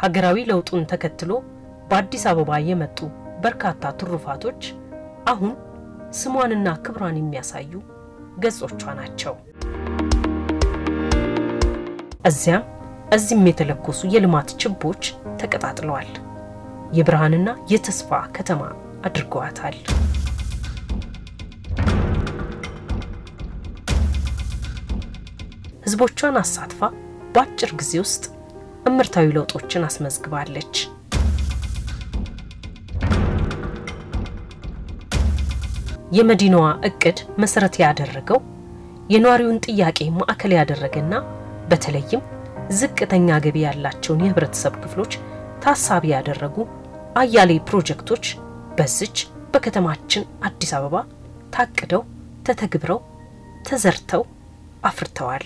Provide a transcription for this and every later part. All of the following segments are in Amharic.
ሀገራዊ ለውጡን ተከትሎ በአዲስ አበባ የመጡ በርካታ ትሩፋቶች አሁን ስሟንና ክብሯን የሚያሳዩ ገጾቿ ናቸው። እዚያም እዚህም የተለኮሱ የልማት ችቦች ተቀጣጥለዋል። የብርሃንና የተስፋ ከተማ አድርገዋታል። ህዝቦቿን አሳትፋ በአጭር ጊዜ ውስጥ እምርታዊ ለውጦችን አስመዝግባለች። የመዲናዋ እቅድ መሰረት ያደረገው የነዋሪውን ጥያቄ ማዕከል ያደረገና በተለይም ዝቅተኛ ገቢ ያላቸውን የህብረተሰብ ክፍሎች ታሳቢ ያደረጉ አያሌ ፕሮጀክቶች በዚች በከተማችን አዲስ አበባ ታቅደው ተተግብረው ተዘርተው አፍርተዋል።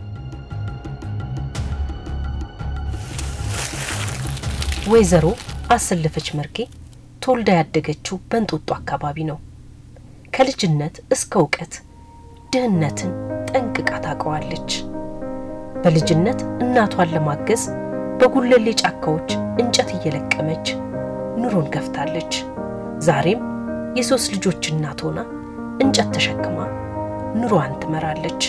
ወይዘሮ አሰለፈች መርጌ ተወልዳ ያደገችው በእንጦጦ አካባቢ ነው። ከልጅነት እስከ እውቀት ድህነትን ጠንቅቃ ታውቀዋለች። በልጅነት እናቷን ለማገዝ በጉለሌ ጫካዎች እንጨት እየለቀመች ኑሮን ገፍታለች። ዛሬም የሶስት ልጆች እናት ሆና እንጨት ተሸክማ ኑሮዋን ትመራለች።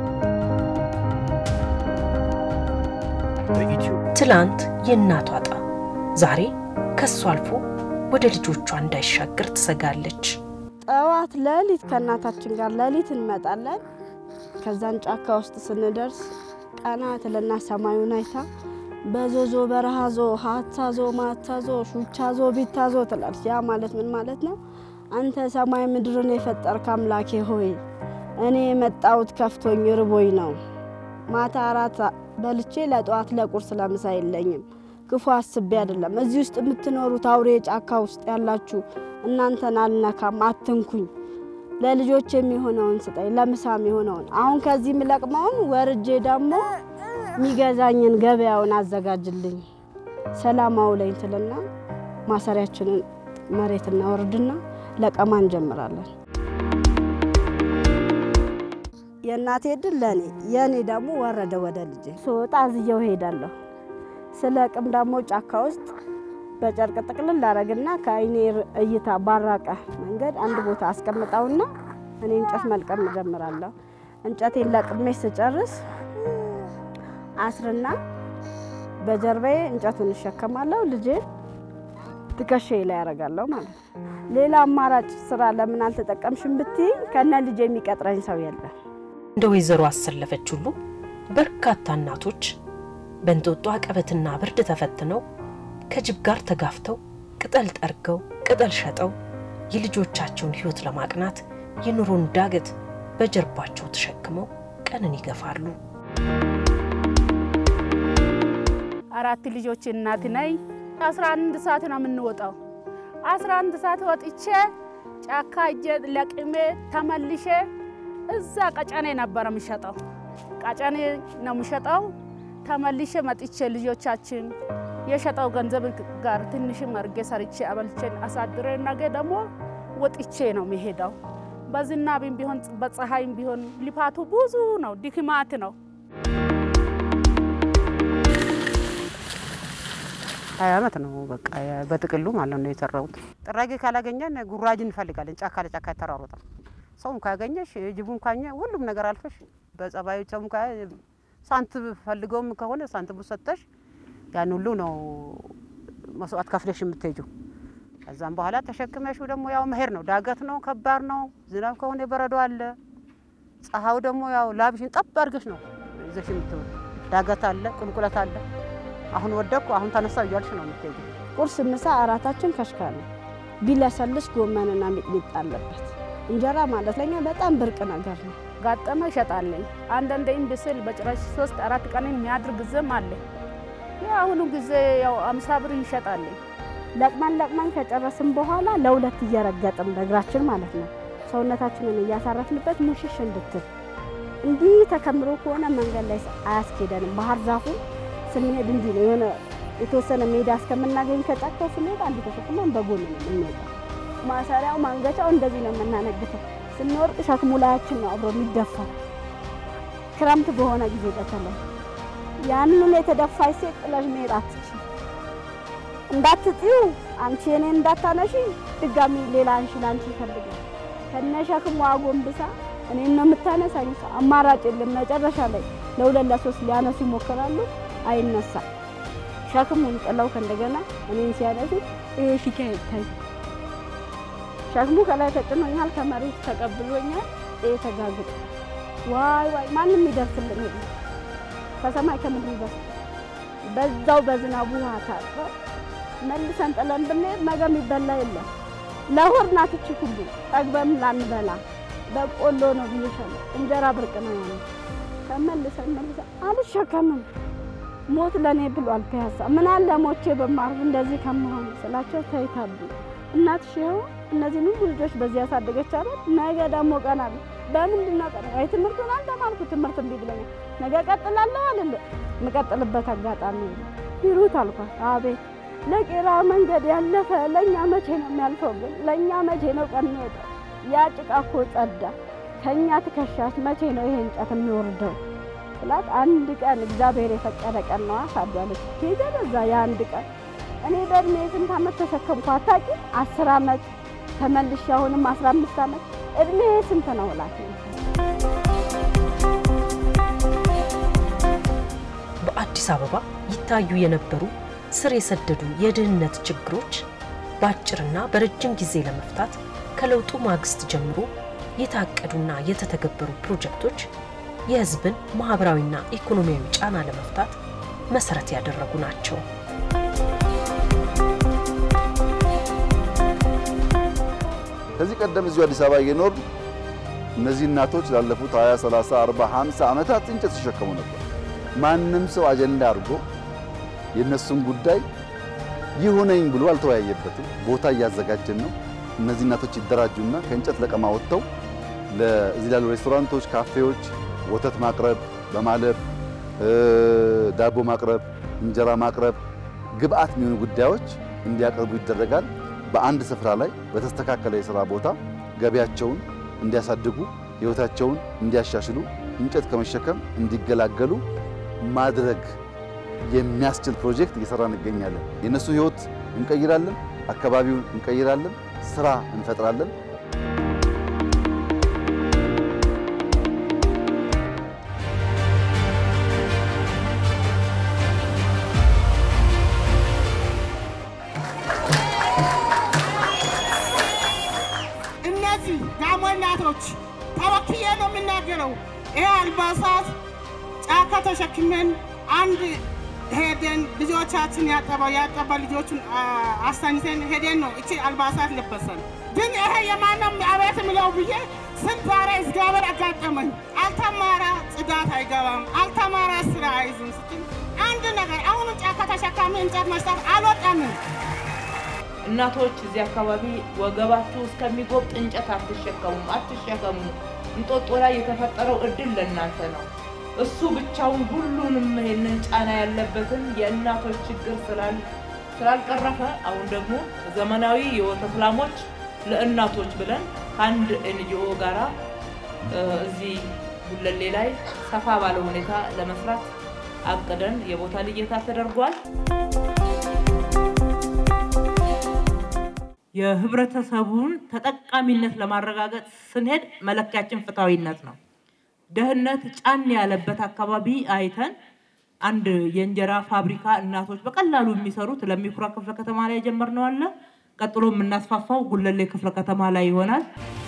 ትላንት የእናቷ ዕጣ ዛሬ ከሷ አልፎ ወደ ልጆቿ እንዳይሻገር ትሰጋለች። ጠዋት ሌሊት ከእናታችን ጋር ሌሊት እንመጣለን። ከዛን ጫካ ውስጥ ስንደርስ ቀና ትልና ሰማዩን አይታ በዞዞ በረሃዞ ሀታዞ ማታዞ ሹቻዞ ቢታዞ ትላለች። ያ ማለት ምን ማለት ነው? አንተ ሰማይ ምድርን የፈጠርክ አምላኬ ሆይ እኔ የመጣሁት ከፍቶኝ ርቦኝ ነው። ማታ አራት በልቼ ለጠዋት ለቁርስ ለምሳ የለኝም። ክፉ አስቤ አይደለም። እዚህ ውስጥ የምትኖሩት አውሬ ጫካ ውስጥ ያላችሁ እናንተን አልነካም፣ አትንኩኝ። ለልጆች የሚሆነውን ስጠኝ፣ ለምሳ የሚሆነውን አሁን ከዚህ የምለቅመውን ወርጄ ደግሞ የሚገዛኝን ገበያውን አዘጋጅልኝ፣ ሰላም አውለኝ ትልና ማሰሪያችንን መሬት እናወርድና ለቀማ እንጀምራለን። የእናቴ ድል ለእኔ የእኔ ደግሞ ወረደ ወደ ልጄ። ስወጣ አዝየው ሄዳለሁ። ስለ ቅም ደግሞ ጫካ ውስጥ በጨርቅ ጥቅልል ላረግና ከአይኔ እይታ ባራቀ መንገድ አንድ ቦታ አስቀምጠውና እኔ እንጨት መልቀም እጀምራለሁ። እንጨቴን ለቅሜ ስጨርስ አስርና በጀርባዬ እንጨቱን እሸከማለሁ። ልጄን ትከሻዬ ላይ ያደርጋለሁ ማለት ነው። ሌላ አማራጭ ስራ ለምን አልተጠቀምሽም ብትይ ከነ ልጄ የሚቀጥረኝ ሰው የለም። እንደ ወይዘሮ አሰለፈች ሁሉ በርካታ እናቶች በእንጦጦ አቀበትና ብርድ ተፈትነው ከጅብ ጋር ተጋፍተው ቅጠል ጠርገው ቅጠል ሸጠው የልጆቻቸውን ሕይወት ለማቅናት የኑሮን ዳገት በጀርባቸው ተሸክመው ቀንን ይገፋሉ። አራት ልጆች እናት ነኝ። አስራ አንድ ሰዓት ነው የምንወጣው። አስራ አንድ ሰዓት ወጥቼ ጫካ እጄ ለቅሜ ተመልሼ እዛ ቀጨኔ ነበረ የምሸጠው። ቀጨኔ ነው የምሸጠው። ተመልሼ መጥቼ ልጆቻችን የሸጠው ገንዘብ ጋር ትንሽም አድርጌ ሰርቼ አበልቼን አሳድሬ ነገ ደግሞ ወጥቼ ነው የሚሄደው። በዝናብም ቢሆን በፀሐይም ቢሆን ልፋቱ ብዙ ነው፣ ድክማት ነው። ሀያ ዓመት ነው በቃ በጥቅሉ ማለት ነው የሰራሁት። ጥራጊ ካላገኘን ጉራጅ እንፈልጋለን። ጫካ ለጫካ የተራሮጠ ሰውም ካገኘሽ ጅቡም ካኘ ሁሉም ነገር አልፈሽ በጸባዩ ሰውም ሳንት ፈልገውም ከሆነ ሳንቲሙ ሰጠሽ ያን ሁሉ ነው መስዋዕት ከፍለሽ የምትሄጂው። ከዛም በኋላ ተሸክመሽው ደግሞ ያው መሄድ ነው። ዳገት ነው፣ ከባድ ነው። ዝናብ ከሆነ በረዶ አለ። ፀሐዩ ደግሞ ያው ላብሽን ጠብ አድርገሽ ነው ይዘሽ የምትውል። ዳገት አለ፣ ቁልቁለት አለ። አሁን ወደኩ አሁን ተነሳው እያልሽ ነው የምትሄጂው። ቁርስ፣ ምሳ፣ እራታችን ከሽካ ነው። ቢለሰልስ ጎመንና ሚጥሚጣ አለበት። እንጀራ ማለት ለኛ በጣም ብርቅ ነገር ነው። ጋጠመ እሸጣለኝ። አንዳንዴም ብስል በጭራሽ ሶስት አራት ቀን የሚያድር ጊዜም አለ። የአሁኑ ጊዜ ያው አምሳ ብር ይሸጣለኝ። ለቅመን ለቅመን ከጨረስን በኋላ ለሁለት እየረገጥን በእግራችን ማለት ነው ሰውነታችንን እያሳረፍንበት ሙሽሽ እንድትል እንዲህ ተከምሮ ከሆነ መንገድ ላይ አያስኬደንም። ባህር ዛፉ ስንሄድ እንዲህ ነው የሆነ የተወሰነ ሜዳ እስከምናገኝ ከጫካው ስንሄድ አንድ ተሸክመን በጎን ነው የምንወጣው። ማሰሪያው ማንገቻው እንደዚህ ነው የምናነግተው። ስንወርቅ ሸክሙ ላያችን ነው አብሮ የሚደፋ ክረምት በሆነ ጊዜ በተለይ ያንን የተደፋች ሴት ጥለሽ መሄድ አትችል። እንዳትጥዩ አንቺ እኔን እንዳታነሺ ድጋሚ ሌላ አንሺ ላንቺ ይፈልጋል። ከነሸክሟ አጎንብሳ እኔን ነው የምታነሳኝ። አማራጭ የለም። መጨረሻ ላይ ለሁለት ለሶስት ሊያነሱ ይሞክራሉ፣ አይነሳም። ሸክሙን ጥለው ከእንደገና እኔን ሲያነሱ ይሄ ፊት አይታይ። ሸክሙ ከላይ ተጭኖኛል፣ ከመሬት ተቀብሎኛል። ይሄ ተጋግጦ ዋይ ዋይ ማንም ይደርስልን የለም ከሰማይ ከምድር ይደርስ በዛው በዝናቡ ውሃ ታጥበው መልሰን ጥለን ብንሄድ ነገ የሚበላ የለም። ለሆድ ናት እቺ ሁሉ ጠግበም ላንበላ በቆሎ ነው ብዬሻለሁ። እንጀራ ብርቅ ነው ያለ ተመልሰን መልሰን አልሸከምም ሞት ለእኔ ብሏል ፒያሳ ምን አለ ሞቼ በማርፍ እንደዚህ ከመሆን ስላቸው ተይታሉ። እናትሽ ይኸው እነዚህን ሁሉ ልጆች በዚህ ያሳደገች አለ። ነገ ደግሞ ቀን አለ በምንድን ነው ቀን ወይ ትምህርቱን አልተማርኩ ትምህርት እምቢ ብለኛል። ነገ ቀጥላለሁ አልል የምቀጥልበት አጋጣሚ ይሩት አልኳት። አቤት ለቄራ መንገድ ያለፈ ለእኛ መቼ ነው የሚያልፈው? ግን ለእኛ መቼ ነው ቀን የሚወጣው? ያ ጭቃ እኮ ጸዳ። ከእኛ ትከሻች መቼ ነው ይሄ እንጨት የሚወርደው ስላት፣ አንድ ቀን እግዚአብሔር የፈቀደ ቀን ነዋ ታዷለች። ሄደ በዛ የአንድ ቀን እኔ በእድሜ ስንት ዓመት ተሸከምኩ አታውቂ? አስር ዓመት ተመልሼ አሁንም አስራ አምስት ዓመት እድሜ ስንት ነው እላት በአዲስ አበባ ይታዩ የነበሩ ስር የሰደዱ የድህነት ችግሮች በአጭርና በረጅም ጊዜ ለመፍታት ከለውጡ ማግስት ጀምሮ የታቀዱና የተተገበሩ ፕሮጀክቶች የሕዝብን ማህበራዊና ኢኮኖሚያዊ ጫና ለመፍታት መሰረት ያደረጉ ናቸው። ከዚህ ቀደም እዚሁ አዲስ አበባ እየኖር እነዚህ እናቶች ላለፉት 20፣ 30፣ 40፣ 50 ዓመታት እንጨት ሲሸከሙ ነበር። ማንም ሰው አጀንዳ አድርጎ የእነሱን ጉዳይ ይሁነኝ ብሎ አልተወያየበትም። ቦታ እያዘጋጀን ነው። እነዚህ እናቶች ይደራጁና ከእንጨት ለቀማ ወጥተው ለዚህ ላሉ ሬስቶራንቶች፣ ካፌዎች ወተት ማቅረብ በማለብ ዳቦ ማቅረብ፣ እንጀራ ማቅረብ፣ ግብአት የሚሆኑ ጉዳዮች እንዲያቀርቡ ይደረጋል። በአንድ ስፍራ ላይ በተስተካከለ የሥራ ቦታ ገቢያቸውን እንዲያሳድጉ ሕይወታቸውን እንዲያሻሽሉ እንጨት ከመሸከም እንዲገላገሉ ማድረግ የሚያስችል ፕሮጀክት እየሰራ እንገኛለን። የእነሱ ሕይወት እንቀይራለን፣ አካባቢውን እንቀይራለን፣ ስራ እንፈጥራለን። እነዚህ ጋሞ እናቶች ተወክዬ ነው የምናገረው። ይሄ አልባሳት ጫካ ተሸክመን አንድ ሄደን ልጆቻችን ያጠባ ያጠባ ልጆቹን አስተኝተን ሄደን ነው እቺ አልባሳት ለበሰን። ግን ይሄ የማንም አቤት ምለው ብዬ ስንት ዛሬ እግዚአብሔር አጋጠመኝ። አልተማራ ጽዳት አይገባም፣ አልተማራ ስራ አይዝም ስትል አንድ ነገር አሁኑ ጫካ ተሸካሚ እንጨት መስጠት አልወጣንም። እናቶች እዚህ አካባቢ ወገባችሁ እስከሚጎብጥ እንጨት አትሸከሙም፣ አትሸከሙ። እንጦጦ ላይ የተፈጠረው እድል ለእናንተ ነው። እሱ ብቻውን ሁሉንም ይሄንን ጫና ያለበትን የእናቶች ችግር ስላል ስላልቀረፈ አሁን ደግሞ ዘመናዊ የወተት ላሞች ለእናቶች ብለን ከአንድ ኤንጂኦ ጋራ እዚህ ጉለሌ ላይ ሰፋ ባለ ሁኔታ ለመስራት አቅደን የቦታ ልየታ ተደርጓል። የህብረተሰቡን ተጠቃሚነት ለማረጋገጥ ስንሄድ መለኪያችን ፍትሐዊነት ነው። ደህንነት ጫን ያለበት አካባቢ አይተን አንድ የእንጀራ ፋብሪካ እናቶች በቀላሉ የሚሰሩት ለሚኩራ ክፍለ ከተማ ላይ የጀመርነው አለ። ቀጥሎ የምናስፋፋው ጉለሌ ክፍለ ከተማ ላይ ይሆናል።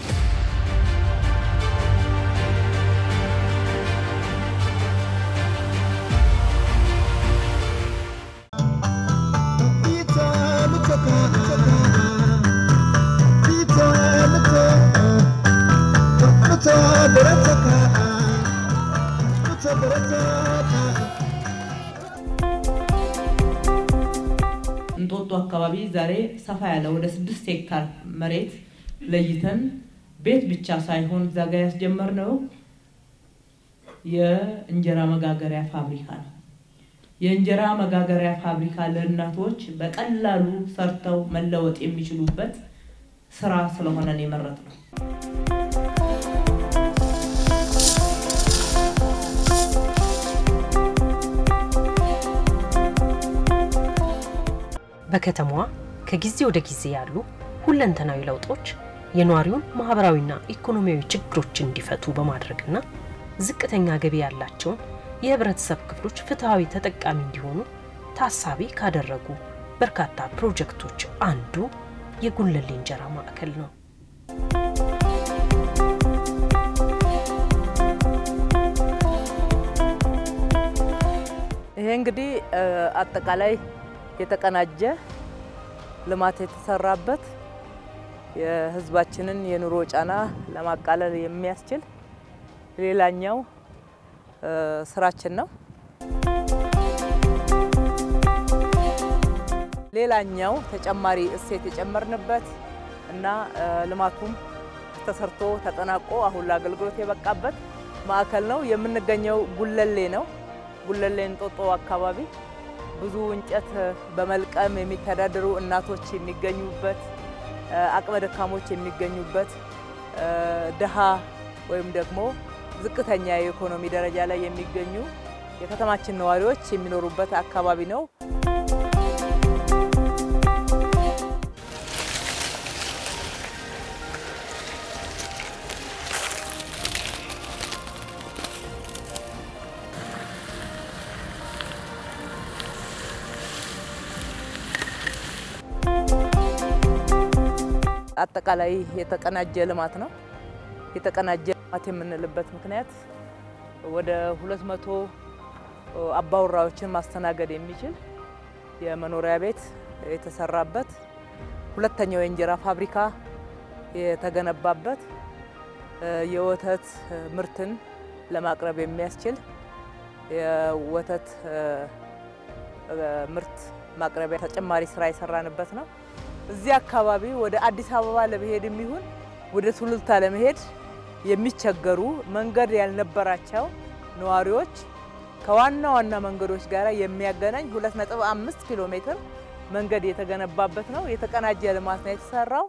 እንጦጦ አካባቢ ዛሬ ሰፋ ያለ ወደ ስድስት ሄክታር መሬት ለይተን ቤት ብቻ ሳይሆን እዛ ጋ ያስጀመርነው የእንጀራ መጋገሪያ ፋብሪካ ነው። የእንጀራ መጋገሪያ ፋብሪካ ለእናቶች በቀላሉ ሰርተው መለወጥ የሚችሉበት ስራ ስለሆነ ነው የመረጥነው። በከተማዋ ከጊዜ ወደ ጊዜ ያሉ ሁለንተናዊ ለውጦች የነዋሪውን ማህበራዊና ኢኮኖሚያዊ ችግሮች እንዲፈቱ በማድረግና ዝቅተኛ ገቢ ያላቸውን የህብረተሰብ ክፍሎች ፍትሐዊ ተጠቃሚ እንዲሆኑ ታሳቢ ካደረጉ በርካታ ፕሮጀክቶች አንዱ የጉለሌ እንጀራ ማዕከል ነው። ይሄ እንግዲህ አጠቃላይ የተቀናጀ ልማት የተሰራበት የህዝባችንን የኑሮ ጫና ለማቃለል የሚያስችል ሌላኛው ስራችን ነው። ሌላኛው ተጨማሪ እሴት የጨመርንበት እና ልማቱም ተሰርቶ ተጠናቆ አሁን ለአገልግሎት የበቃበት ማዕከል ነው። የምንገኘው ጉለሌ ነው። ጉለሌ እንጦጦ አካባቢ ብዙ እንጨት በመልቀም የሚተዳደሩ እናቶች የሚገኙበት፣ አቅመ ደካሞች የሚገኙበት፣ ድሃ ወይም ደግሞ ዝቅተኛ የኢኮኖሚ ደረጃ ላይ የሚገኙ የከተማችን ነዋሪዎች የሚኖሩበት አካባቢ ነው። አጠቃላይ የተቀናጀ ልማት ነው። የተቀናጀ ልማት የምንልበት ምክንያት ወደ ሁለት መቶ አባወራዎችን ማስተናገድ የሚችል የመኖሪያ ቤት የተሰራበት፣ ሁለተኛው የእንጀራ ፋብሪካ የተገነባበት፣ የወተት ምርትን ለማቅረብ የሚያስችል የወተት ምርት ማቅረቢያ ተጨማሪ ስራ የሰራንበት ነው። እዚህ አካባቢ ወደ አዲስ አበባ ለመሄድ የሚሆን ወደ ሱሉልታ ለመሄድ የሚቸገሩ መንገድ ያልነበራቸው ነዋሪዎች ከዋና ዋና መንገዶች ጋር የሚያገናኝ 2.5 ኪሎ ሜትር መንገድ የተገነባበት ነው። የተቀናጀ ልማት ነው የተሰራው።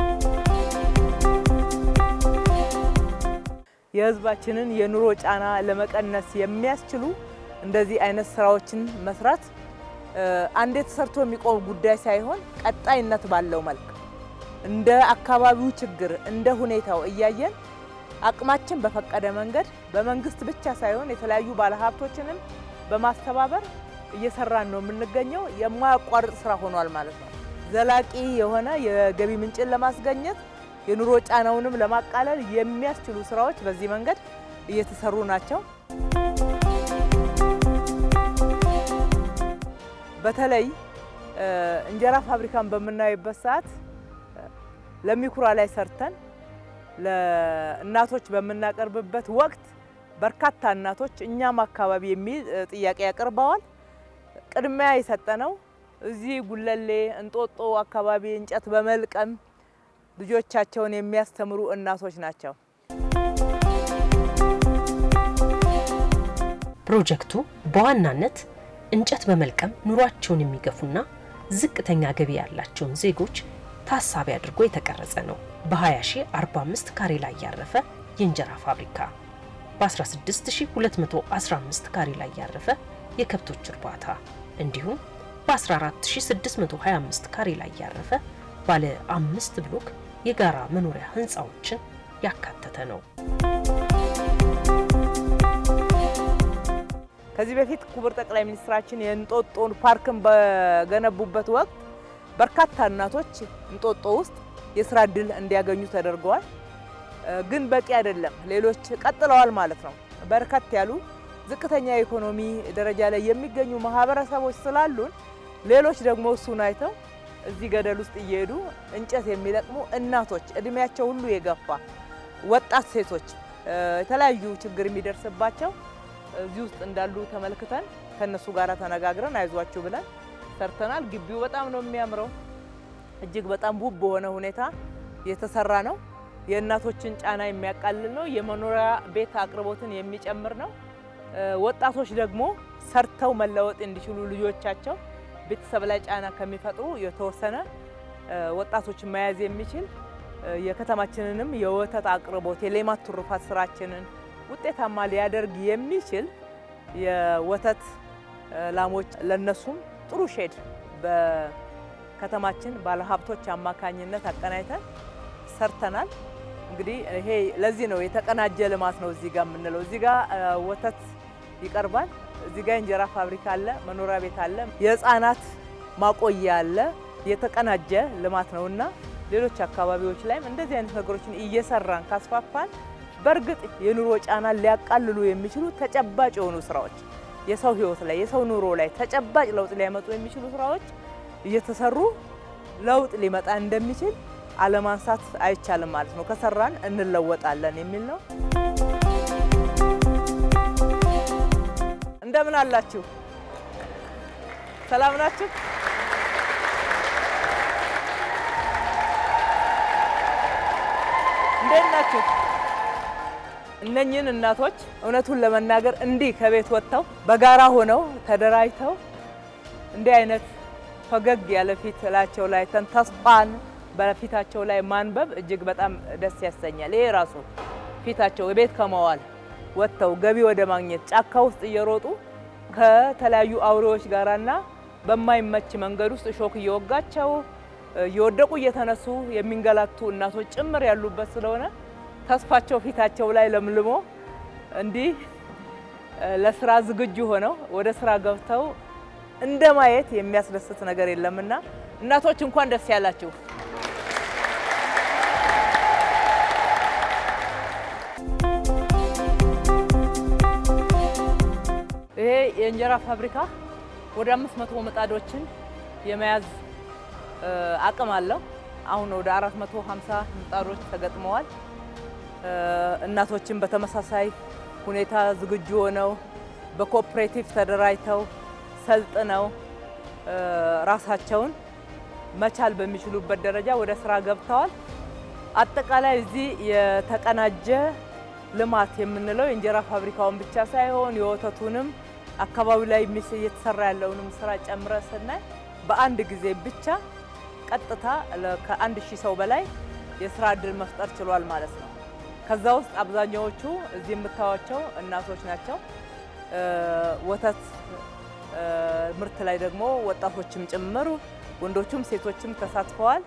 የሕዝባችንን የኑሮ ጫና ለመቀነስ የሚያስችሉ እንደዚህ አይነት ስራዎችን መስራት አንዴ ተሰርቶ የሚቆም ጉዳይ ሳይሆን ቀጣይነት ባለው መልክ እንደ አካባቢው ችግር እንደ ሁኔታው እያየን አቅማችን በፈቀደ መንገድ በመንግስት ብቻ ሳይሆን የተለያዩ ባለሀብቶችንም በማስተባበር እየሰራን ነው የምንገኘው። የማያቋርጥ ስራ ሆኗል ማለት ነው። ዘላቂ የሆነ የገቢ ምንጭን ለማስገኘት የኑሮ ጫናውንም ለማቃለል የሚያስችሉ ስራዎች በዚህ መንገድ እየተሰሩ ናቸው። በተለይ እንጀራ ፋብሪካን በምናይበት ሰዓት ለሚኩራ ላይ ሰርተን ለእናቶች በምናቀርብበት ወቅት በርካታ እናቶች እኛም አካባቢ የሚል ጥያቄ ያቀርበዋል። ቅድሚያ የሰጠነው እዚህ ጉለሌ እንጦጦ አካባቢ እንጨት በመልቀም ልጆቻቸውን የሚያስተምሩ እናቶች ናቸው። ፕሮጀክቱ በዋናነት እንጨት በመልቀም ኑሯቸውን የሚገፉና ዝቅተኛ ገቢ ያላቸውን ዜጎች ታሳቢ አድርጎ የተቀረጸ ነው። በ20045 ካሬ ላይ ያረፈ የእንጀራ ፋብሪካ፣ በ16215 ካሬ ላይ ያረፈ የከብቶች እርባታ እንዲሁም በ14625 ካሬ ላይ ያረፈ ባለ አምስት ብሎክ የጋራ መኖሪያ ህንፃዎችን ያካተተ ነው። ከዚህ በፊት ክቡር ጠቅላይ ሚኒስትራችን የእንጦጦን ፓርክን በገነቡበት ወቅት በርካታ እናቶች እንጦጦ ውስጥ የስራ እድል እንዲያገኙ ተደርገዋል። ግን በቂ አይደለም። ሌሎች ቀጥለዋል ማለት ነው። በርከት ያሉ ዝቅተኛ የኢኮኖሚ ደረጃ ላይ የሚገኙ ማህበረሰቦች ስላሉን ሌሎች ደግሞ እሱን አይተው እዚህ ገደል ውስጥ እየሄዱ እንጨት የሚለቅሙ እናቶች፣ እድሜያቸው ሁሉ የገፋ ወጣት ሴቶች፣ የተለያዩ ችግር የሚደርስባቸው እዚህ ውስጥ እንዳሉ ተመልክተን ከነሱ ጋር ተነጋግረን አይዟችሁ ብለን ሰርተናል። ግቢው በጣም ነው የሚያምረው። እጅግ በጣም ውብ በሆነ ሁኔታ የተሰራ ነው። የእናቶችን ጫና የሚያቃልል ነው። የመኖሪያ ቤት አቅርቦትን የሚጨምር ነው። ወጣቶች ደግሞ ሰርተው መለወጥ እንዲችሉ ልጆቻቸው ቤተሰብ ላይ ጫና ከሚፈጥሩ የተወሰነ ወጣቶችን መያዝ የሚችል የከተማችንንም የወተት አቅርቦት የሌማት ትሩፋት ስራችንን ውጤታማ ሊያደርግ የሚችል የወተት ላሞች ለነሱም ጥሩ ሼድ በከተማችን ባለሀብቶች አማካኝነት አቀናይተን ሰርተናል። እንግዲህ ይሄ ለዚህ ነው የተቀናጀ ልማት ነው እዚህ ጋር የምንለው። እዚህ ጋር ወተት ይቀርባል። እዚህ ጋር እንጀራ ፋብሪካ አለ፣ መኖሪያ ቤት አለ፣ የህፃናት ማቆያ አለ። የተቀናጀ ልማት ነውና ሌሎች አካባቢዎች ላይም እንደዚህ አይነት ነገሮችን እየሰራን ካስፋፋን በእርግጥ የኑሮ ጫናን ሊያቃልሉ የሚችሉ ተጨባጭ የሆኑ ስራዎች የሰው ህይወት ላይ የሰው ኑሮ ላይ ተጨባጭ ለውጥ ሊያመጡ የሚችሉ ስራዎች እየተሰሩ ለውጥ ሊመጣ እንደሚችል አለማንሳት አይቻልም ማለት ነው። ከሰራን እንለወጣለን የሚል ነው። እንደምን አላችሁ? ሰላም ናችሁ? እንዴት ናችሁ? እነኝህን እናቶች እውነቱን ለመናገር እንዲህ ከቤት ወጥተው በጋራ ሆነው ተደራጅተው እንዲህ አይነት ፈገግ ያለ ፊት እላቸው ላይ ተን ተስፋን በፊታቸው ላይ ማንበብ እጅግ በጣም ደስ ያሰኛል። ይሄ ራሱ ፊታቸው ቤት ከመዋል ወጥተው ገቢ ወደ ማግኘት ጫካ ውስጥ እየሮጡ ከተለያዩ አውሬዎች ጋራና በማይመች መንገድ ውስጥ እሾክ እየወጋቸው እየወደቁ እየተነሱ የሚንገላቱ እናቶች ጭምር ያሉበት ስለሆነ ተስፋቸው ፊታቸው ላይ ለምልሞ እንዲህ ለስራ ዝግጁ ሆነው ወደ ስራ ገብተው እንደ ማየት የሚያስደስት ነገር የለምና እናቶች እንኳን ደስ ያላችሁ። ይሄ የእንጀራ ፋብሪካ ወደ አምስት መቶ ምጣዶችን የመያዝ አቅም አለው። አሁን ወደ 450 ምጣዶች ተገጥመዋል። እናቶችን በተመሳሳይ ሁኔታ ዝግጁ ሆነው በኮኦፕሬቲቭ ተደራጅተው ሰልጥነው ራሳቸውን መቻል በሚችሉበት ደረጃ ወደ ስራ ገብተዋል። አጠቃላይ እዚህ የተቀናጀ ልማት የምንለው የእንጀራ ፋብሪካውን ብቻ ሳይሆን የወተቱንም አካባቢው ላይ እየተሰራ ያለውንም ስራ ጨምረ ስናይ በአንድ ጊዜ ብቻ ቀጥታ ከአንድ ሺህ ሰው በላይ የስራ እድል መፍጠር ችሏል ማለት ነው። ከዛ ውስጥ አብዛኛዎቹ እዚህ የምታዩቸው እናቶች ናቸው። ወተት ምርት ላይ ደግሞ ወጣቶችም ጭምር ወንዶቹም ሴቶችም ተሳትፈዋል።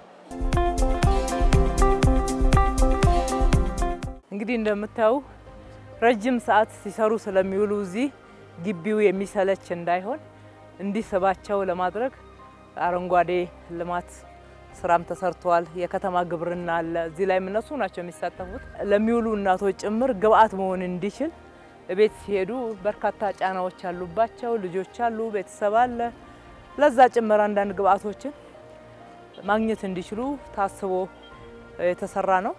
እንግዲህ እንደምታዩ ረጅም ሰዓት ሲሰሩ ስለሚውሉ እዚህ ግቢው የሚሰለች እንዳይሆን እንዲስባቸው ለማድረግ አረንጓዴ ልማት ስራም ተሰርቷል። የከተማ ግብርና አለ። እዚህ ላይ እነሱ ናቸው የሚሳተፉት። ለሚውሉ እናቶች ጭምር ግብአት መሆን እንዲችል ቤት ሲሄዱ በርካታ ጫናዎች አሉባቸው። ልጆች አሉ፣ ቤተሰብ አለ። ለዛ ጭምር አንዳንድ ግብአቶችን ማግኘት እንዲችሉ ታስቦ የተሰራ ነው።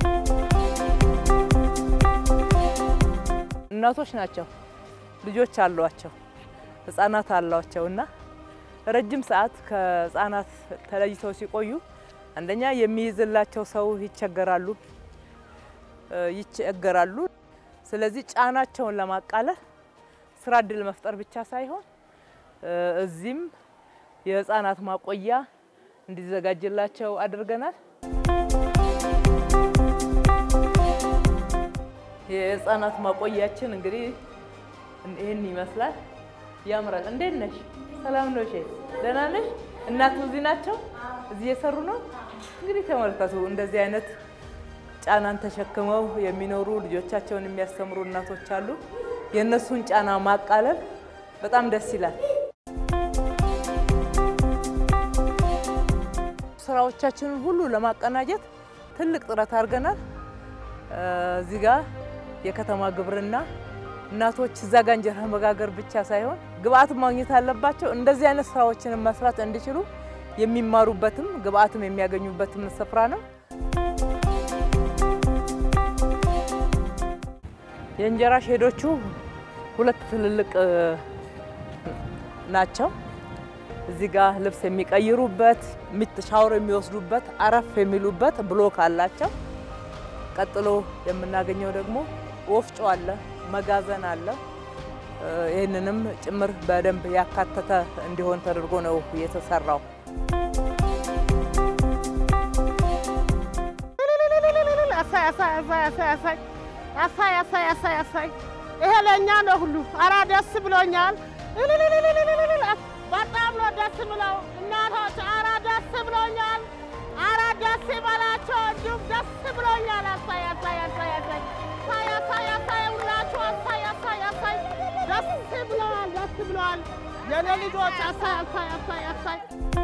እናቶች ናቸው፣ ልጆች አሏቸው፣ ህጻናት አሏቸው እና ረጅም ሰዓት ከህጻናት ተለይተው ሲቆዩ አንደኛ የሚይዝላቸው ሰው ይቸገራሉ ይቸገራሉ። ስለዚህ ጫናቸውን ለማቃለል ስራ እድል መፍጠር ብቻ ሳይሆን እዚህም የህፃናት ማቆያ እንዲዘጋጅላቸው አድርገናል። የህፃናት ማቆያችን እንግዲህ ይህን ይመስላል። ያምራል። እንዴት ነሽ? ሰላም ነው? እሺ፣ ደህና ነሽ? እናቱ እዚህ ናቸው? እዚህ እየሰሩ ነው። እንግዲህ ተመልከቱ፣ እንደዚህ አይነት ጫናን ተሸክመው የሚኖሩ ልጆቻቸውን የሚያስተምሩ እናቶች አሉ። የእነሱን ጫና ማቃለል በጣም ደስ ይላል። ስራዎቻችንን ሁሉ ለማቀናጀት ትልቅ ጥረት አድርገናል። እዚህ ጋር የከተማ ግብርና እናቶች እዛ ጋ እንጀራ መጋገር ብቻ ሳይሆን ግብአት ማግኘት አለባቸው። እንደዚህ አይነት ስራዎችን መስራት እንዲችሉ የሚማሩበትም ግብአትም የሚያገኙበትም ስፍራ ነው። የእንጀራ ሼዶቹ ሁለት ትልልቅ ናቸው። እዚህ ጋር ልብስ የሚቀይሩበት፣ ሻወር የሚወስዱበት፣ አረፍ የሚሉበት ብሎክ አላቸው። ቀጥሎ የምናገኘው ደግሞ ወፍጮ አለ፣ መጋዘን አለ። ይህንንም ጭምር በደንብ ያካተተ እንዲሆን ተደርጎ ነው የተሰራው። አሳይ አሳይ አሳይ አሳይ ይሄ ለእኛ ነው ሁሉ። ኧረ ደስ ብሎኛል። በጣም ነው ደስ ብለው እናቶች። ኧረ ደስ ደስ ብሎኛል። አረ ደስ ይበላቸው። እንዲሁም ደስ ብሎኛል። አሳይ አሳይ አሳይ አሳይ አሳይ አሳይ አሳይ ሁላችሁ አሳይ አሳይ አሳይ ደስ ብለዋል። ደስ ብለዋል። የኔ ልጆች አሳይ አሳይ አሳይ አሳይ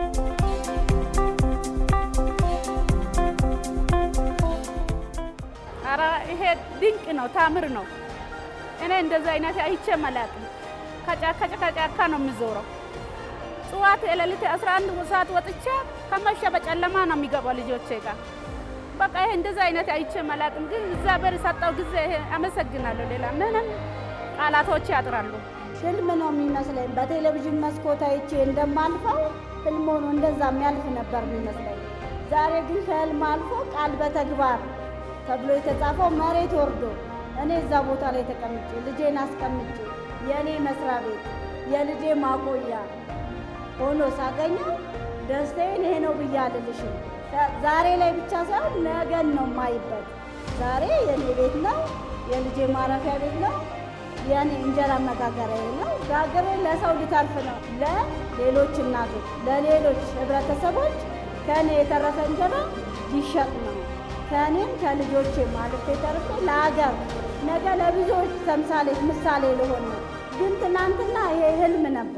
ኧረ ይሄ ድንቅ ነው፣ ታምር ነው። እኔ እንደዚህ አይነት አይቼ አላውቅም። ከጫካ ከጫካ ነው የሚዞረው። ጽዋት የሌሊት 11 ሰዓት ወጥቼ ከመሸ በጨለማ ነው የሚገባው ልጆቼ ጋር። በቃ ይሄ እንደዚህ አይነት አይቼ አላውቅም። ግን እግዚአብሔር የሰጠው ጊዜ ይሄ አመሰግናለሁ። ሌላ ምንም ቃላቶች ያጥራሉ። ህልም ነው የሚመስለኝ። በቴሌቪዥን መስኮት አይቼ እንደማልፈው ህልም ሆኖ እንደዛ የሚያልፍ ነበር የሚመስለኝ። ዛሬ ግን ከህልም አልፎ ቃል በተግባር ተብሎ የተጻፈው መሬት ወርዶ እኔ እዛ ቦታ ላይ ተቀምጬ ልጄን አስቀምጬ የእኔ መስሪያ ቤት የልጄ ማቆያ ሆኖ ሳገኘው ደስታዬን ይሄ ነው ብዬ አልልሽም። ዛሬ ላይ ብቻ ሳይሆን ነገን ነው የማይበት። ዛሬ የእኔ ቤት ነው፣ የልጄ ማረፊያ ቤት ነው፣ የእኔ እንጀራ መጋገሪያ ነው። ጋግሬ ለሰው ሊተርፍ ነው፣ ለሌሎች እናቶች፣ ለሌሎች ህብረተሰቦች ከእኔ የተረፈ እንጀራ ሊሸጥ ነው። ከእኔም ከልጆቼ አልፌ ተርፌ ለሀገር ነገ ለብዙዎች ተምሳሌት ምሳሌ ልሆን ነው። ግን ትናንትና ይሄ ህልም ነበር።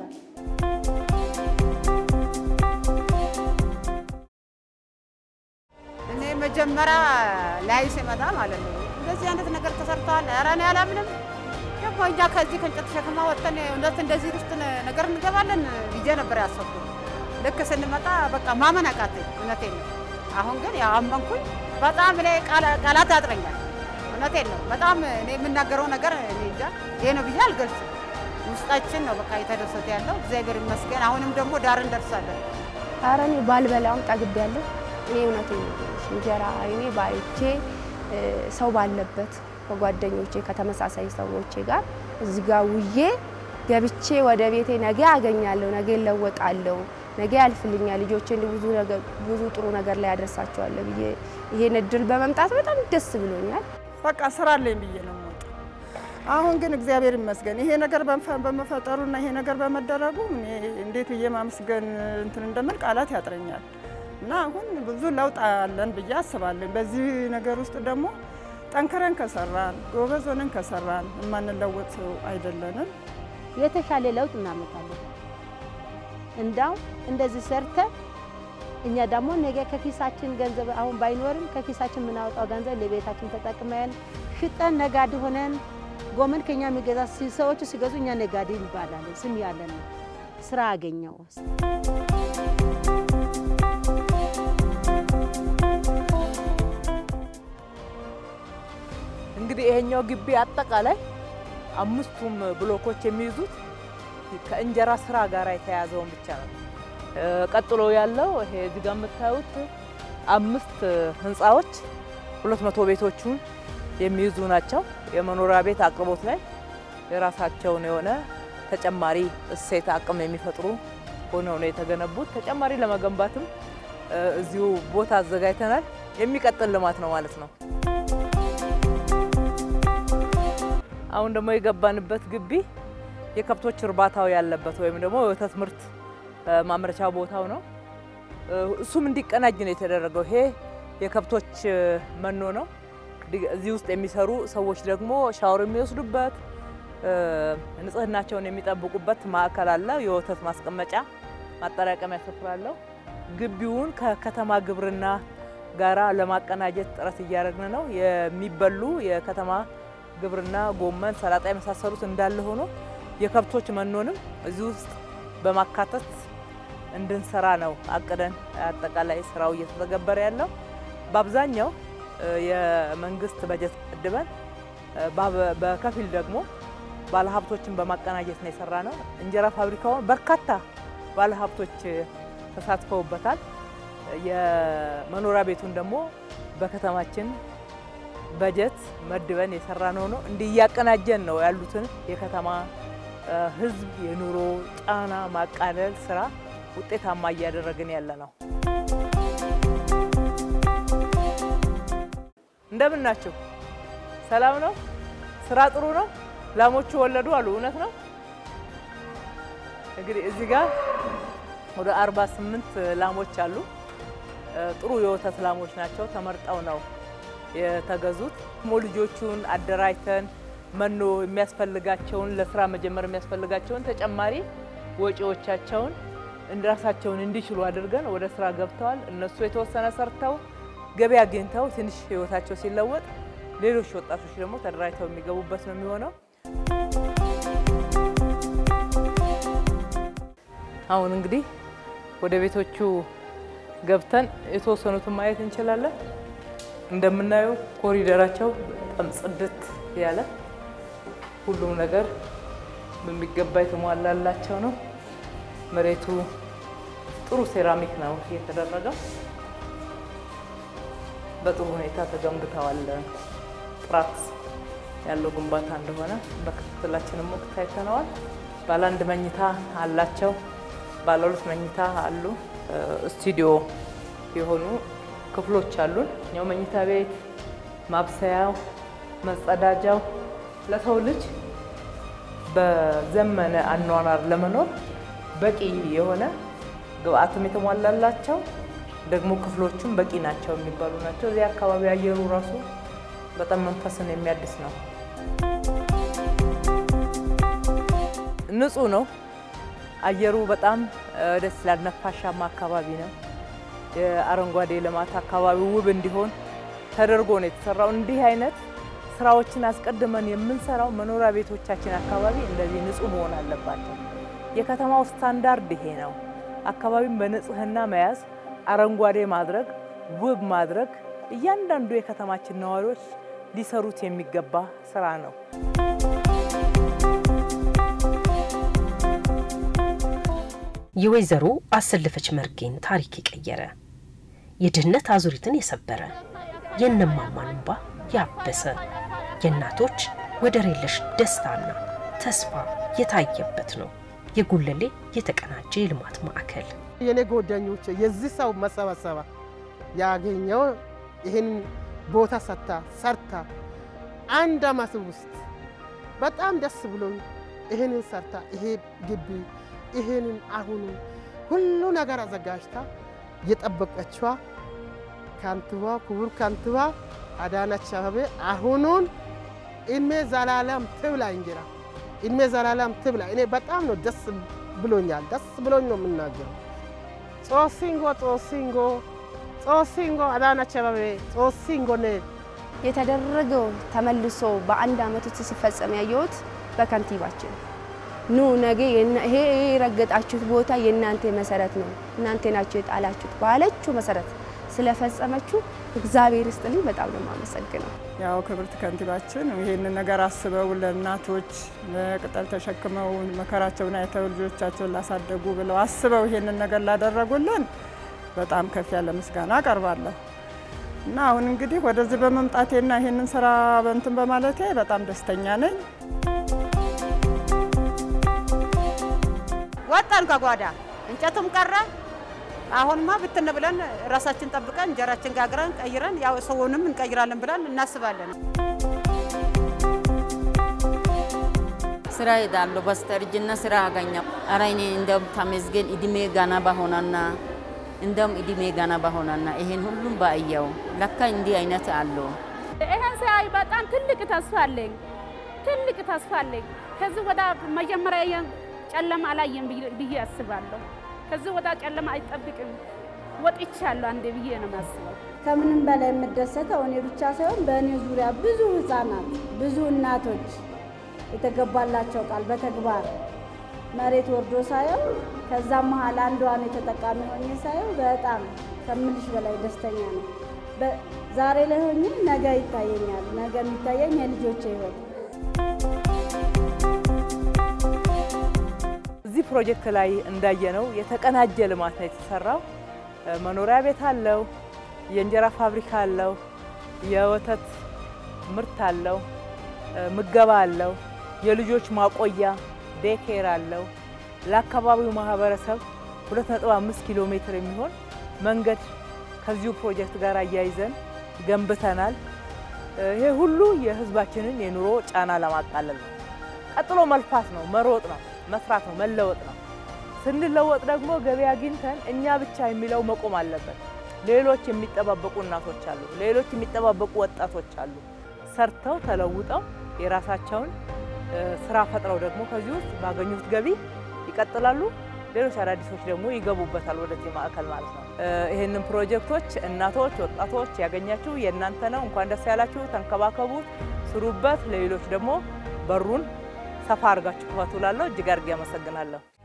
እኔ መጀመሪያ ላይ ሲመጣ ማለት ነው እንደዚህ አይነት ነገር ተሰርተዋል። ኧረ እኔ አላምንም። ደግሞ እኛ ከዚህ ከእንጨት ተሸክማ ወጥተን እውነት እንደዚህ ውስጥ ነገር እንገባለን ብዬ ነበር ያሰብኩት። ልክ ስንመጣ በቃ ማመን አቃተኝ። እውነቴን ነው። አሁን ግን ያው አመንኩኝ። በጣም እኔ ቃላት ያጥረኛል። እውነቴን ነው። በጣም እኔ የምናገረው ነገር እኔ እንጃ ይሄ ነው ብዬ አልገልጽም። ውስጣችን ነው በቃ የተደሰተ ያለው እግዚአብሔር ይመስገን። አሁንም ደግሞ ዳር እንደርሳለን። ኧረ እኔ ባልበላም ጠግቤያለሁ። እኔ እውነቴን ነው እንጀራ እኔ ባይቼ ሰው ባለበት ከጓደኞቼ ከተመሳሳይ ሰዎቼ ጋር እዚህ ጋር ውዬ ገብቼ ወደ ቤቴ ነገ አገኛለሁ፣ ነገ እለወጣለሁ፣ ነገ ያልፍልኛል፣ ልጆቼን ብዙ ነገር ብዙ ጥሩ ነገር ላይ ያደርሳቸዋለሁ ብዬ ይሄን እድል በመምጣት በጣም ደስ ብሎኛል። በቃ ስራ አለኝ ብዬ ነው የምወጣው። አሁን ግን እግዚአብሔር ይመስገን ይሄ ነገር በመፈጠሩና ይሄ ነገር በመደረጉ እኔ እንዴት ብዬ ማመስገን እንትን እንደምል ቃላት ያጥረኛል። እና አሁን ብዙ ለውጥ አለን ብዬ አስባለሁ። በዚህ ነገር ውስጥ ደግሞ ጠንክረን ከሰራን ጎበዝ ሆነን ከሰራን የማንለወጥ ሰው አይደለንም። የተሻለ ለውጥ እናመጣለን። እንዳው እንደዚህ ሰርተ እኛ ደግሞ ነገ ከኪሳችን ገንዘብ አሁን ባይኖርም ከኪሳችን የምናወጣው ገንዘብ ለቤታችን ተጠቅመን ሽጠን ነጋዴ ሆነን ጎመን ከኛ የሚገዛ ሰዎች ሲገዙ እኛ ነጋዴ እንባላለን። ስም ያለን ነው። ስራ አገኘው እንግዲህ ይሄኛው ግቢ አጠቃላይ አምስቱም ብሎኮች የሚይዙት ከእንጀራ ስራ ጋር የተያዘውን ብቻ ነው። ቀጥሎ ያለው ይሄ እዚህ ጋር የምታዩት አምስት ህንፃዎች ሁለት መቶ ቤቶቹን የሚይዙ ናቸው። የመኖሪያ ቤት አቅርቦት ላይ የራሳቸውን የሆነ ተጨማሪ እሴት አቅም የሚፈጥሩ ሆነው ነው የተገነቡት። ተጨማሪ ለመገንባትም እዚሁ ቦታ አዘጋጅተናል። የሚቀጥል ልማት ነው ማለት ነው። አሁን ደግሞ የገባንበት ግቢ የከብቶች እርባታው ያለበት ወይም ደግሞ የወተት ምርት ማምረቻ ቦታው ነው። እሱም እንዲቀናጅ ነው የተደረገው። ይሄ የከብቶች መኖ ነው። እዚህ ውስጥ የሚሰሩ ሰዎች ደግሞ ሻወር የሚወስዱበት ንጽህናቸውን የሚጠብቁበት ማዕከል አለ። የወተት ማስቀመጫ ማጠራቀሚያ ስፍራ አለው። ግቢውን ከከተማ ግብርና ጋራ ለማቀናጀት ጥረት እያደረግን ነው። የሚበሉ የከተማ ግብርና ጎመን፣ ሰላጣ የመሳሰሉት እንዳለ ሆኖ የከብቶች መኖንም እዚህ ውስጥ በማካተት እንድንሰራ ነው አቅደን አጠቃላይ ስራው እየተተገበረ ያለው። በአብዛኛው የመንግስት በጀት መድበን በከፊል ደግሞ ባለሀብቶችን በማቀናጀት ነው የሰራ ነው። እንጀራ ፋብሪካውን በርካታ ባለሀብቶች ተሳትፈውበታል። የመኖሪያ ቤቱን ደግሞ በከተማችን በጀት መድበን የሰራ ነው ነው እንዲህ እያቀናጀን ነው ያሉትን የከተማ ህዝብ የኑሮ ጫና ማቃለል ስራ ውጤታማ እያደረግን ያለ ነው። እንደምን ናቸው? ሰላም ነው? ስራ ጥሩ ነው? ላሞቹ ወለዱ አሉ። እውነት ነው። እንግዲህ እዚህ ጋር ወደ 48 ላሞች አሉ። ጥሩ የወተት ላሞች ናቸው። ተመርጠው ነው የተገዙት። ሞ ልጆቹን አደራጅተን መኖ የሚያስፈልጋቸውን ለስራ መጀመር የሚያስፈልጋቸውን ተጨማሪ ወጪዎቻቸውን ራሳቸውን እንዲችሉ አድርገን ወደ ስራ ገብተዋል። እነሱ የተወሰነ ሰርተው ገቢ አግኝተው ትንሽ ህይወታቸው ሲለወጥ ሌሎች ወጣቶች ደግሞ ተደራጅተው የሚገቡበት ነው የሚሆነው። አሁን እንግዲህ ወደ ቤቶቹ ገብተን የተወሰኑትን ማየት እንችላለን። እንደምናየው ኮሪደራቸው በጣም ጽድት ያለ ሁሉም ነገር በሚገባ የተሟላላቸው ነው። መሬቱ ጥሩ ሴራሚክ ነው የተደረገው። በጥሩ ሁኔታ ተገንብተዋል። ጥራት ያለው ግንባታ እንደሆነ በክትትላችንም ወቅት አይተነዋል። ባለ አንድ መኝታ አላቸው፣ ባለ ሁለት መኝታ አሉ። ስቱዲዮ የሆኑ ክፍሎች አሉን። እኛው መኝታ ቤት፣ ማብሰያው፣ መጸዳጃው ለሰው ልጅ በዘመነ አኗኗር ለመኖር በቂ የሆነ ግብአትም የተሟላላቸው ደግሞ ክፍሎቹም በቂ ናቸው የሚባሉ ናቸው። እዚህ አካባቢ አየሩ ራሱ በጣም መንፈስን የሚያድስ ነው። ንጹህ ነው አየሩ በጣም ደስ ይላል። ነፋሻማ አካባቢ ነው። የአረንጓዴ ልማት አካባቢው ውብ እንዲሆን ተደርጎ ነው የተሰራው። እንዲህ አይነት ስራዎችን አስቀድመን የምንሰራው መኖሪያ ቤቶቻችን አካባቢ እንደዚህ ንጹህ መሆን አለባቸው። የከተማው ስታንዳርድ ይሄ ነው። አካባቢን በንጽህና መያዝ፣ አረንጓዴ ማድረግ፣ ውብ ማድረግ እያንዳንዱ የከተማችን ነዋሪዎች ሊሰሩት የሚገባ ስራ ነው። የወይዘሮ አሰለፈች መርጌን ታሪክ የቀየረ የድህነት አዙሪትን የሰበረ የእነማማን እንባ ያበሰ የእናቶች ወደር የለሽ ደስታና ተስፋ የታየበት ነው። የጉለሌ የተቀናጀ የልማት ማዕከል የኔ ጓደኞች የዚህ ሰው መሰባሰባ ያገኘው ይህን ቦታ ሰታ ሰርታ አንድ አመት ውስጥ በጣም ደስ ብሎኝ ይህንን ሰርታ ይሄ ግቢ ይህንን አሁኑ ሁሉ ነገር አዘጋጅታ የጠበቀችዋ ከንቲባ ክቡር ከንቲባ አዳነች አቤቤ አሁኑን እድሜ ዘላለም ትብላ እንጀራ እድሜ ዘላለም ትብላ። እኔ በጣም ነው ደስ ብሎኛል። ደስ ብሎኝ ነው የምናገረው። ጾሲንጎ ጾሲንጎ ጾሲንጎ አዳነች አቤቤ ጾሲንጎ ነ የተደረገው ተመልሶ በአንድ አመት ውስጥ ሲፈጸም ያየሁት በከንቲባችን ኑ ነገ ይሄ የረገጣችሁት ቦታ የእናንተ መሰረት ነው፣ እናንተ ናችሁ የጣላችሁት ባለችው መሰረት ስለፈጸመችው እግዚአብሔር ይስጥልኝ። በጣም ነው የማመሰግነው። ያው ክብርት ከንቲባችን ይህንን ነገር አስበው ለእናቶች ቅጠል ተሸክመው መከራቸውን አይተው ልጆቻቸውን ላሳደጉ ብለው አስበው ይህንን ነገር ላደረጉልን በጣም ከፍ ያለ ምስጋና አቀርባለሁ እና አሁን እንግዲህ ወደዚህ በመምጣቴና ይህንን ስራ በንትን በማለቴ በጣም ደስተኛ ነኝ። ወጣን ከጓዳ እንጨቱም ቀረ። አሁንማ ብትን ብለን ራሳችን ጠብቀን እንጀራችን ጋግረን ቀይረን ያው ሰውንም እንቀይራለን ብለን እናስባለን። ስራ ሄዳለሁ። በስተርጅና ስራ አገኘው። ኧረ እኔ እንደውም ተመስገን እድሜ ገና በሆነና እንደውም እድሜ ገና በሆነና ይሄን ሁሉም ባየው ለካ እንዲህ አይነት አለው። ይሄን ሳይ በጣም ትልቅ ተስፋ አለኝ። ትልቅ ተስፋ አለኝ። ከዚህ ወደ መጀመሪያ ጨለማ አላየም ብዬ አስባለሁ። ከዚህ ወደ ጨለማ አይጠብቅም ወጥቻለሁ አንዴ ብዬ ነው የማስበው። ከምንም በላይ የምደሰተው እኔ ብቻ ሳይሆን በእኔ ዙሪያ ብዙ ህፃናት፣ ብዙ እናቶች የተገባላቸው ቃል በተግባር መሬት ወርዶ ሳየው ከዛም መሀል አንዷን የተጠቃሚ ሆኜ ሳየው በጣም ከምልሽ በላይ ደስተኛ ነው። ዛሬ ላይ ሆኜ ነገ ይታየኛል። ነገ የሚታየኝ የልጆቼ ህይወት እዚህ ፕሮጀክት ላይ እንዳየነው የተቀናጀ ልማት ነው የተሰራው። መኖሪያ ቤት አለው፣ የእንጀራ ፋብሪካ አለው፣ የወተት ምርት አለው፣ ምገባ አለው፣ የልጆች ማቆያ ዴኬር አለው። ለአካባቢው ማህበረሰብ 2.5 ኪሎ ሜትር የሚሆን መንገድ ከዚሁ ፕሮጀክት ጋር አያይዘን ገንብተናል። ይሄ ሁሉ የህዝባችንን የኑሮ ጫና ለማቃለል ነው። ቀጥሎ መልፋት ነው፣ መሮጥ ነው፣ መስራት ነው፣ መለወጥ ነው። ስንለወጥ ደግሞ ገቢ አግኝተን እኛ ብቻ የሚለው መቆም አለበት። ሌሎች የሚጠባበቁ እናቶች አሉ፣ ሌሎች የሚጠባበቁ ወጣቶች አሉ። ሰርተው ተለውጠው የራሳቸውን እ፣ ስራ ፈጥረው ደግሞ ከዚህ ውስጥ ባገኙት ገቢ ይቀጥላሉ። ሌሎች አዳዲሶች ደግሞ ይገቡበታል ወደዚህ ማዕከል ማለት ነው። እ፣ ይህንን ፕሮጀክቶች እናቶች፣ ወጣቶች ያገኛችሁ የእናንተ ነው። እንኳን ደስ ያላችሁ። ተንከባከቡት፣ ስሩበት። ለሌሎች ደግሞ በሩን ሰፋ አድርጋችሁ ክፈቱ። ላለሁ እጅግ አድርጌ አመሰግናለሁ።